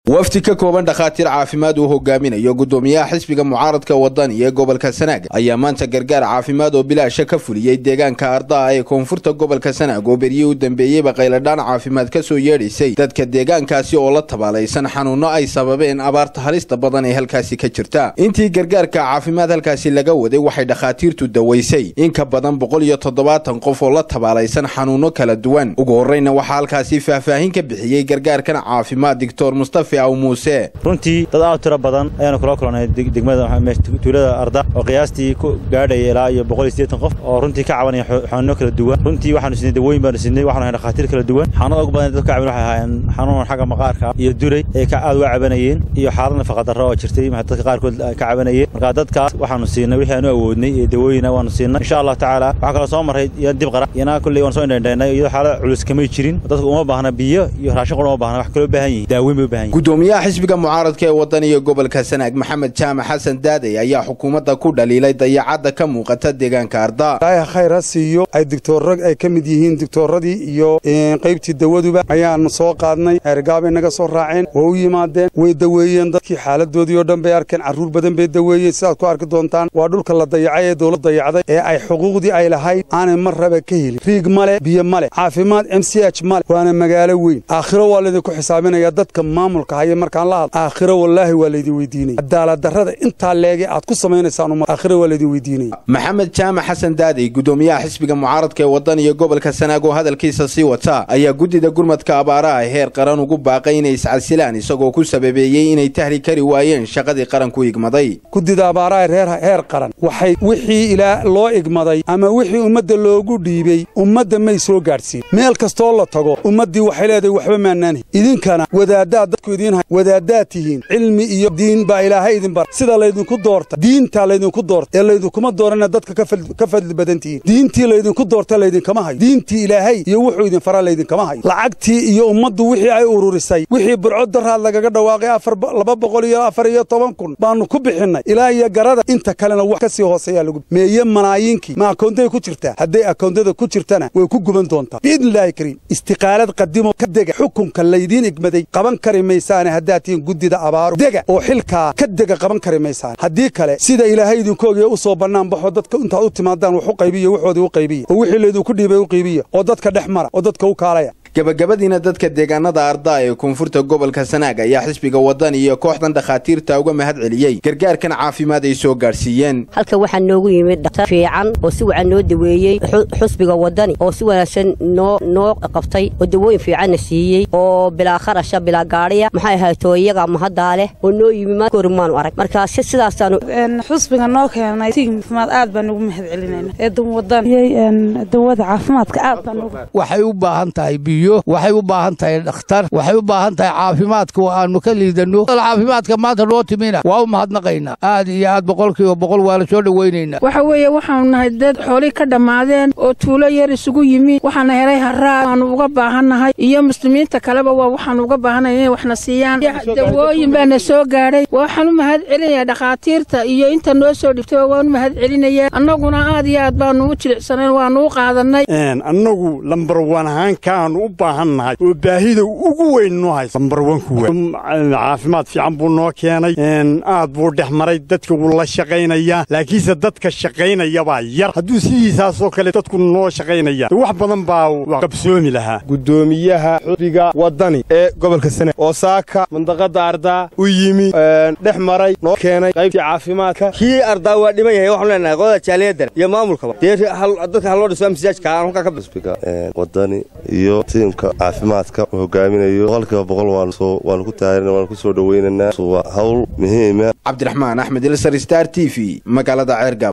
wafdi ka kooban dhakhaatiir caafimaad uu hogaaminayo gudoomiyaha xisbiga mucaaradka wadani ee gobolka sanaag ayaa maanta gargaar caafimaad oo bilaasha ka fuliyey deegaanka ardaa ee koonfurta gobolka sanaag oo beryihii u dambeeyeyba qayladhaan caafimaad ka soo yeedhaysay dadka deegaankaasi oo la tabaalaysan xanuunno ay sababeen abaarta halista badan ee halkaasi ka jirta intii gargaarka caafimaad halkaasi laga waday waxay dhakhaatiirtu dawaysay in ka badan boqol iyo toddobaatan qof oo la tabaalaysan xanuunno kala duwan ugu horreyna waxaa halkaasi faahfaahin ka bixiyey gargaarkan caafimaad doctor mustafa muuse runtii dad aad u tiro badan ayaanu kula kulannay degmada tuulada arda oo qiyaastii ku gaadhaya ilaa iyo boqol iyo siddeetan qof oo runtii ka cabanaya xanuuno kala duwan runtii waxaanu siinay dawooyin baanu siinay waxaanu hayn dhakhaatiir kala duwan xanuunada ugu badan dadka caban waxay ahaayeen xanuun xagga maqaarka iyo duray ay ka aad uga cabanayeen iyo xaalad nafaqadarro oo jirtay dadka qaarkood ka cabanayeen marka dadkaas waxaanu siinay wixii aanu awoodnay ee dawooyina waanu siinay insha allah tacaala waxaa kaloo soo marray iyo dib qara iyana kulley waan soo indhaindhaynay iyadoo xaalad culus kamay jirin dadka uma baahna biyo iyo raashin qura uma baahna wax kaloo baahan yihin daaweyn bay u baahan yihin gudoomiyaha xisbiga mucaaradka ee waddan iyo gobolka sanaag maxamed jaamac xasan daadey ayaa xukuumadda ku dhaliilay dayacadda ka muuqata deegaanka arda ilaahay khayr ha siiyo ay digtoorra ay ka mid yihiin digtoorradii iyo qaybtii dawaduba ayaanu soo qaadnay eergaabay naga soo raaceen waa u yimaadeen way daweeyeen dadkii xaaladoodii oo dhan bay arkeen carruur badan bay daweeyeen sidaad ku arki doontaan waa dhulka la dayacay ee dowlad dayacday ee ay xuquuqdii ay lahayd aanay mar raba ka helin riig male biyo male caafimaad m c h male waana magaalo weyn aakhiro waa laydinku xisaabinaya dadka maamulka haya markaan la hadlo aakhiro wallaahi waa laydin weydiinaya cadaaladdarrada intaa leege aad ku samaynaysaan umad aakhiro waa laydin weydiinaya maxamed jaamac xasan daadey gudoomiyaha xisbiga mucaaradka ee waddan iyo gobolka sanaag oo hadalkiisa sii wata ayaa guddida gurmadka abaaraha heer qaran ugu baaqay inay iscasilaan isagoo ku sababeeyey inay tahli kari waayeen shaqadii qaranku igmaday guddida abaaraha reer heer qaran waxay wixii ilaa loo igmaday ama wixii ummadda loogu dhiibey ummadda may soo gaadhsiin meel kastoo la tago ummaddii waxay leedahay waxba maanaanhi idinkana wadaaddaad dadku idiin hay wadaaddaad tihiin cilmi iyo diin baa ilaahay idin bar sida laydinku doorta diintaa laydinku doorta ee laydinkuma doorana dadka ka fadli badan tihiin diintii laydinku doorta laydinkama hayo diintii ilaahay iyo wuxuu idin faraa laydinkama hayo lacagtii iyo ummaddu wixii ay ururisay wixii burco daraad lagaga dhawaaqay afar laba boqol iyo afar iyo toban kun baannu ku bixinnay ilaa iyo garada inta kalena wax ka sii hooseeyaa lagu meeye malaayiinkii ma akoontaday ku jirtaa hadday akoontada ku jirtana way ku guban doontaa biidnillaahi kariim istiqaalad qadimo ka dega xukunka laydiin igmaday qaban kari maysaane haddaad tihiin guddida abaaru dega oo xilkaa ka dega qaban kari maysaan haddii kale sida ilaahay idinkoogaya u soo bannaan baxoo dadka intaad u timaadaan wax u qaybiya waxoodii u qaybiya oo wixii laydinku dhiibay u qaybiya oo dadka dhex mara oo dadka u kaalaya gabagabadiina dadka deegaanada ardaa ee koonfurta gobolka sanaag ayaa xisbiga waddan iyo kooxdan dhakhaatiirta uga mahad celiyey gargaarkan caafimaad ay soo gaadhsiiyeen halka waxaa noogu yimid dhaktar fiican oo si wacan noo daweeyey xusbiga waddani oo si wanaagsan noo noo qabtay oo dawooyin fiicanna siiyey oo bilaa kharasha bilaa gaadhiya maxay ahayto iyaga mahaddaa leh oo noo yimi makori maanu arag marka si sidaasaanu xusbiga noo keenay caafimaad aad baan ugu mahad celinayna ee wadan dawada caafimaadka aad baan ugu waxay u baahan tahay biyo waxay u baahan tahay dhakhtar waxay u baahan tahay caafimaadka oo aanu ka liidanno caafimaadka maanta noo timina waa u mahadnaqaynaa aad iyo aad boqolkiiba boqol waa la soo dhowaynaynaa waxa weeye waxaanu nahay dad xoolii ka dhammaadeen oo tuulo yar isugu yimi waxaana helay haraa waanu uga baahannahay iyo muslimiinta kaleba waa waxaanu uga baahannahay inay waxna siiyaan dawooyin baana soo gaadhay waxaan u mahad celinayaa dhakhaatiirta iyo inta noo soo dhibtay waan u mahad celinayaa annaguna aad iyo aad baanu u jilicsanayn waanu u qaadannay annagu lambar wan ahaankaanu u baahannahay oo baahida ugu weyn noo haysa lambar wanku caafimaad fiican buu noo keenay aad buu dhex maray dadka wuu la shaqaynayaa laakiinse dadka shaqaynayabaa yar hadduu sidiisaasoo kale dadku noo shaqaynaya wax badan baa qabsoomi lahaa gudoomiyaha xusbiga waddani ee gobolka sane oo saaka mandaqadda ardaa u yimi dhex maray noo keenay qaybtii caafimaadka kii ardaa waa dhiman yahay waxaanu leenahay qodada jaaliyadan iyo maamulkaba dee dadka haloo dhiso amsijaajka aan halkaa ka xusbiga waddani iyo tiimka caafimaadka uu hogaaminayo boqolkiiba boqol waanu ku taageerna waanu ku soo dhowaynaynaa waa hawl muhiima cabdiraxmaan axmed ilsar star t v magaalada ceergab